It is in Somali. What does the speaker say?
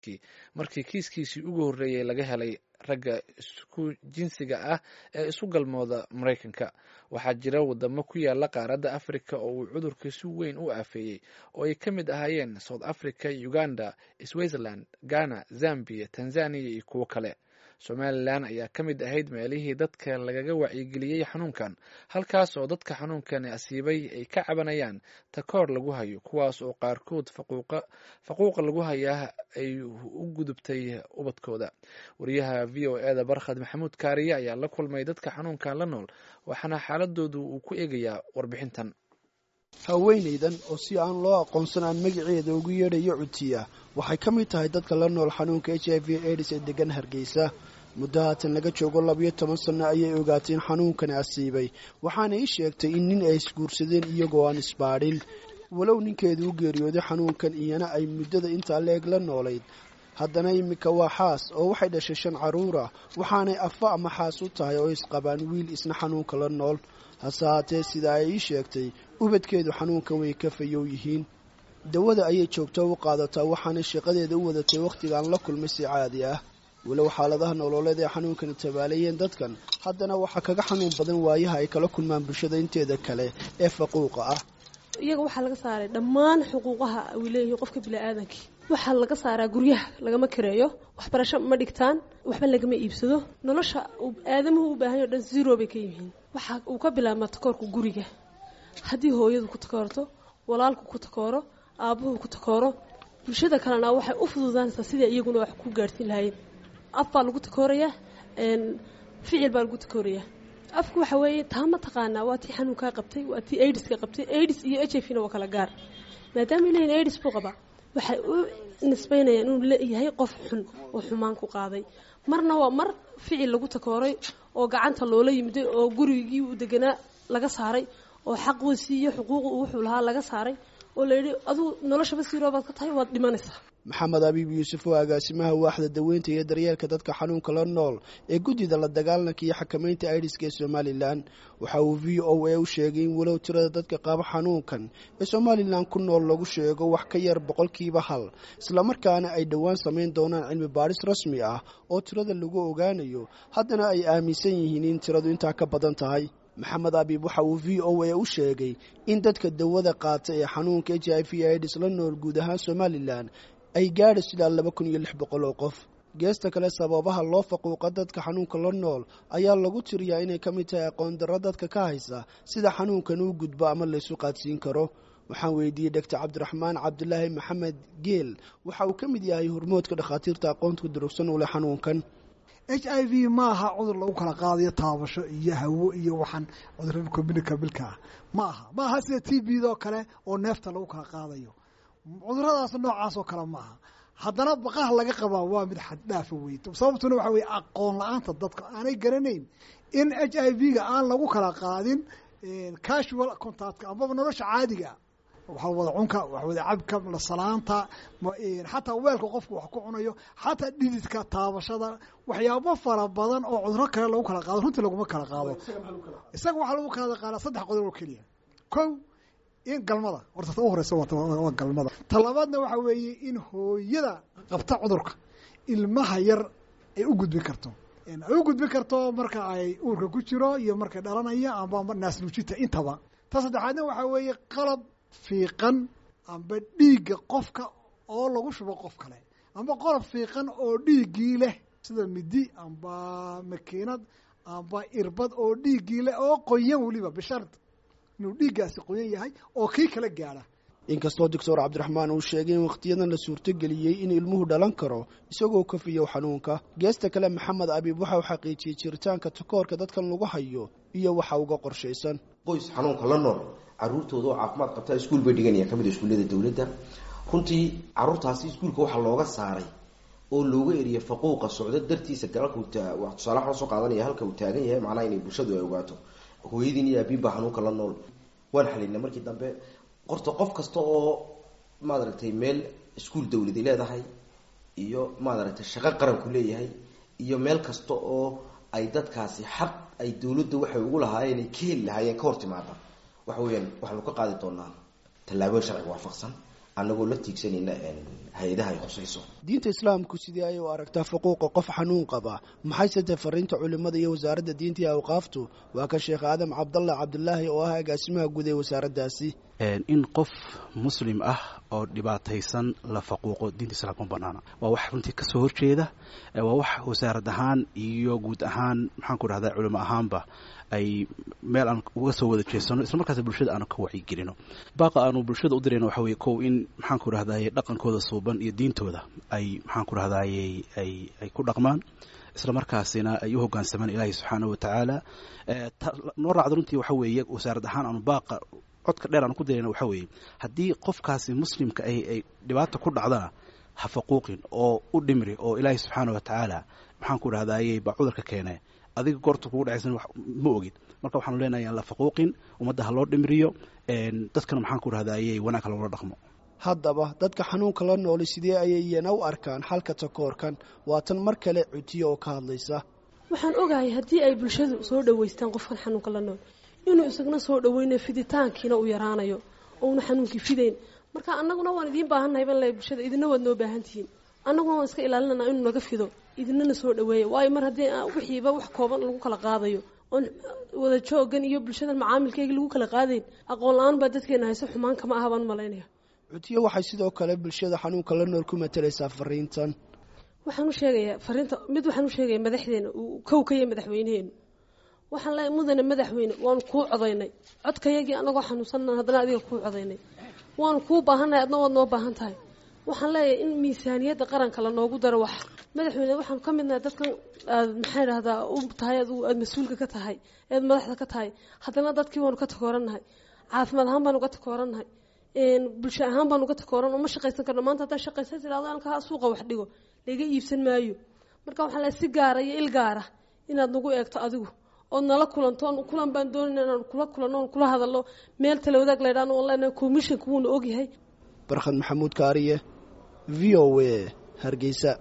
markii kiiskiisii ugu horreeyey laga helay ragga isku jinsiga ah ee isu galmooda maraykanka waxaa jira wadamo ku yaala qaaradda afrika oo uu cudurka si weyn u aafeeyey oo ay ka mid ahaayeen south africa uganda switzerland ghana zambia tanzania iyo kuwo kale somalilan ayaa ka mid ahayd meelihii dadka lagaga wacyigeliyey xanuunkan halkaas oo dadka xanuunkani asiibay ay ka cabanayaan takoor lagu hayo kuwaas oo qaarkood faquuqa lagu hayaa ay u gudubtay ubadkooda wariyaha v o e da barkhad maxamuud kaariye ayaa la kulmay dadka xanuunkan la nool waxaana xaaladoodu uu ku eegayaa warbixintan haweenaydan oo si aan loo aqoonsan aan magaceeda ugu yeedhayo cutiya waxay ka mid tahay dadka la nool xanuunka h i v aids ee degan hargeysa muddo haatan laga joogo labiyo toban sanno ayay ogaatay in xanuunkani asiibay waxaana ii sheegtay in nin ay isguursadeen iyagoo aan isbaadhin walow ninkeedu u geeriyooday xanuunkan iyana ay muddada intaa la-eg la noolayd haddana iminka waa xaas oo waxay dhashay shan carruura waxaanay afa ama xaas u tahay oo isqabaan wiil isna xanuunka la nool hase haatee sida ay ii sheegtay ubadkeedu xanuunkan way ka fayow yihiin dawada ayay joogto u qaadataa waxaanay shaqadeeda u wadatay wakhtigaan la kulmay si caadi ah walow xaaladaha nololeed ee xanuunkani tabaalayeen dadkan haddana waxaa kaga xanuun badan waayaha ay kala kulmaan bulshada inteeda kale ee faquuqa ah iyaga waxaa laga saaray dhammaan xuquuqaha uu leeyahay qofka biniaadankii waxaa laga saaraa guryaha lagama kareeyo waxbarasho ma dhigtaan waxba lagama iibsado nolosha aadamuhu u baahanya o dhan zero bay ka yihiin waxa uu ka bilaabmaa takoorka guriga haddii hooyadu ku takoorto walaalku ku takooro aabbuhu ku takooro bulshada kalena waxay u fududaanaysaa sidai iyaguna wax ku gaadhsiin lahaayeen af baa lagu takoorayaa ficil baa lagu takoorayaa afku waxa weeye taa ma taqaanaa waa tii xanuunkaa qabtay waa tii aidiska qabtay aidis iyo h i v na waa kala gaar maadaama ilahin aidis buu qabaa waxay u nisbaynayaan inuu leeyahay qof xun oo xumaan ku qaaday marna waa mar ficil lagu takooray oo gacanta loola yimiday oo gurigii uu deganaa laga saaray oo xaqiisii iyo xuquuqi wuxuu lahaa laga saaray oo layidhi aduu noloshaba siiroobaad ka tahay waad dhimanaysaa maxamed abiib yuusuf oo agaasimaha waaxda daweynta iyo daryeelka dadka xanuunka la nool ee guddida la dagaalanka iyo xakamaynta aidiska ee somalilan waxa uu v o a u sheegay in walow tirada dadka qaba xanuunkan ee somalilan ku nool lagu sheego wax ka yar boqolkiiba hal islamarkaana ay dhowaan samayn doonaan cilmi baadhis rasmi ah oo tirada lagu ogaanayo haddana ay aaminsan yihiin in tiradu intaa ka badan tahay maxamed abiib waxa uu v o a u sheegay in dadka dawada qaata ee xanuunka h i v aids la nool guud ahaan somalilan ay gaadhis ilaa laba kun iyo lix boqol oo qof geesta kale sababaha loo faquuqa dadka xanuunka la nool ayaa lagu tiriyaa inay ka mid tahay aqoon darro dadka ka haysa sida xanuunkan uu gudbo ama laysu qaadsiin karo waxaan weydiiyey doctor cabdiraxmaan cabdulaahi maxamed geel waxa uu ka mid yahay hormoodka dhakhaatiirta aqoonta durugsan u leh xanuunkan h i v maaha cudur lagu kala qaadayo taabasho iyo hawo iyo waxaan cudurada communikabilka ah ma aha ma aha sida t b doo kale oo neefta lagu kala qaadayo cuduradaas noocaas oo kale maaha haddana baqaha laga qabaa waa mid xaddhaafa wey sababtuna waxa weye aqoon la-aanta dadka aanay garanayn in h i v ga aan lagu kala qaadin casual contactka amaba nolosha caadiga waxa wada cunka wax wada cabka lasalaanta xataa weelka qofku wax ku cunayo xataa dhididka taabashada waxyaabo fara badan oo cuduro kale lagu kala qaado runtii laguma kala qaado isaga waxaa lagu kala qaada saddex qodob oo keliya ko in galmada horta ta u horeysa waa galmada talabaadna waxa weeye in hooyada qabta cudurka ilmaha yar ay u gudbin karto ay u gudbin karto marka ay uurka ku jiro iyo markay dhalanaya amba naasnuujita intaba ta saddexaadna waxaa weeye qalab fiiqan amba dhiigga qofka oo lagu shubo qof kale amba qolob fiiqan oo dhiiggii leh sida midi amba makiinad amba irbad oo dhiiggii leh oo qoyan weliba bishard inuu dhiiggaasi qoyan yahay oo kii kala gaadha inkastoo doctor cabdiraxmaan uu sheegay in wakhtiyadan la suurtogeliyey in ilmuhu dhalan karo isagoo kafiyow xanuunka geesta kale maxamed abiib waxa uu xaqiijiyey jiritaanka takoorka dadkan lagu hayo iyo waxa uga qorshaysan qoys xanuunka la nool caruurtooda oo caafimaad qabtaa iskuul bay dhiganayaan ka mid a iskuullada dowladda runtii caruurtaasi iskuulka waxaa looga saaray oo looga eriyay faquuqa socdo dartiisa galalka tusaale waxaan soo qaadanaya halka uu taagan yahay macnaha inay bulshadu ay ogaato hooyadiin iyo abiin baa xanuunka la nool waan xalinay markii dambe qorta qof kasta oo maaragtay meel iskuul dawladi leedahay iyo maaragtay shaqo qaranku leeyahay iyo meel kasta oo ay dadkaasi xaq ay dawladda waxay ugu lahaayeen ay ka heli lahaayeen ka hor timaada waxa weyaan waxaanu ka qaadi doonaa tallaabooyin sharciga waafaqsan anagoo la tiigsanayna hay-adaha ay khusayso diinta islaamku sidii ay u aragtaa xuquuqa qof xanuun qaba maxayse tae fariinta culimada iyo wasaaradda diinta iyo awqaaftu waa ka sheekh aadam cabdallah cabdulaahi oo ah agaasimaha guud ee wasaaraddaasi in qof muslim ah oo dhibaataysan la faquuqo diinta islaamka ma banaana waa wax runtii kasoo horjeeda waa wax wasaarad ahaan iyo guud ahaan maxaanku rahdaa culimo ahaanba ay meel aan uga soo wada jeesano isla markaas bulshada aanu ka wacyigelino baaqa aanu bulshada u dirayno waxa weye kow in maxaanku rahdaye dhaqankooda suuban iyo diintooda ay maxaanku rahdaye ay ay ku dhaqmaan isla markaasina ay u hogaansamaan ilaahi subxaana wa tacaala noo raacda runtii waxa weeye wasaarad ahaan aanu baaqa codka dheer aan ku dirayna waxa weeye haddii qofkaasi muslimka ahi ay dhibaata ku dhacdana ha faquuqin oo u dhimri oo ilaahi subxaana wa tacaala maxaanku rahdaye baa cudurka keene adiga goorta kugu dhacaysan ma ogid marka waxaanu leenahay aan la faquuqin ummadda ha loo dhimriyo dadkana maxaanku rahdaye wanaag ha loola dhaqmo haddaba dadka xanuunka la nooli sidee ayay iyana u arkaan xalka takoorkan waa tan mar kale cutiyo oo ka hadlaysa waxaan ogahay haddii ay bulshadu soo dhoweystaan qofkan xanuunka la nool inuu isagna soo dhoweynayo fiditaankiina uu yaraanayo ouna xanuunkii fidayn marka annaguna waan idiin baahannahay ban le bulshada idina waad noo baahan tihiin annaguna waan iska ilaalinana inuu naga fido idinana soo dhaweeya waayo mar haddii wixiiba wax kooban lagu kala qaadayo oon wada joogan iyo bulshadan macaamilkeygii lagu kala qaadayn aqoon la-aan baa dadkeena hayso xumaan kama aha baan malaynaya cutiyo waxay sidoo kale bulshada xanuunka la nool ku matalaysaa fariintan waxaan u sheegayaa fariinta mid waxaan u sheegaya madaxdeena uu kow ka yahay madaxweyneheenu waxaan leeyahay mudane madaxweyne waanu kuu codaynay codkayagii anagoo xanuunsanna haddana adiga kuu codaynay waanu kuu baahannahay adna waad noo baahan tahay waxaan leeyahay in miisaaniyadda qaranka lanoogu daro wax madaxweyne waxaanu ka midnahay dadkan aad maxaa idhahdaa u tahay adigu aada mas-uulka ka tahay ead madaxda ka tahay haddana dadkii waanu ka takoorannahay caafimaad ahaan baanu ka takoorannahay bulsho ahaan baanu ka takooran oo ma shaqaysan karno maanta haddaa shaqaysa tidhahdo alkaa suuqa wax dhigo laga iibsan maayo marka waxaan leeyahay si gaara iyo il gaara inaad nagu eegto adigu ood nala kulanto kulan baan doonayna inaan kula kulanno oon kula hadalno meel tala wadaag laydhaano on leenahay commissionka wuuna ogyahay barkhad maxamuud kaariye v o a hargeysa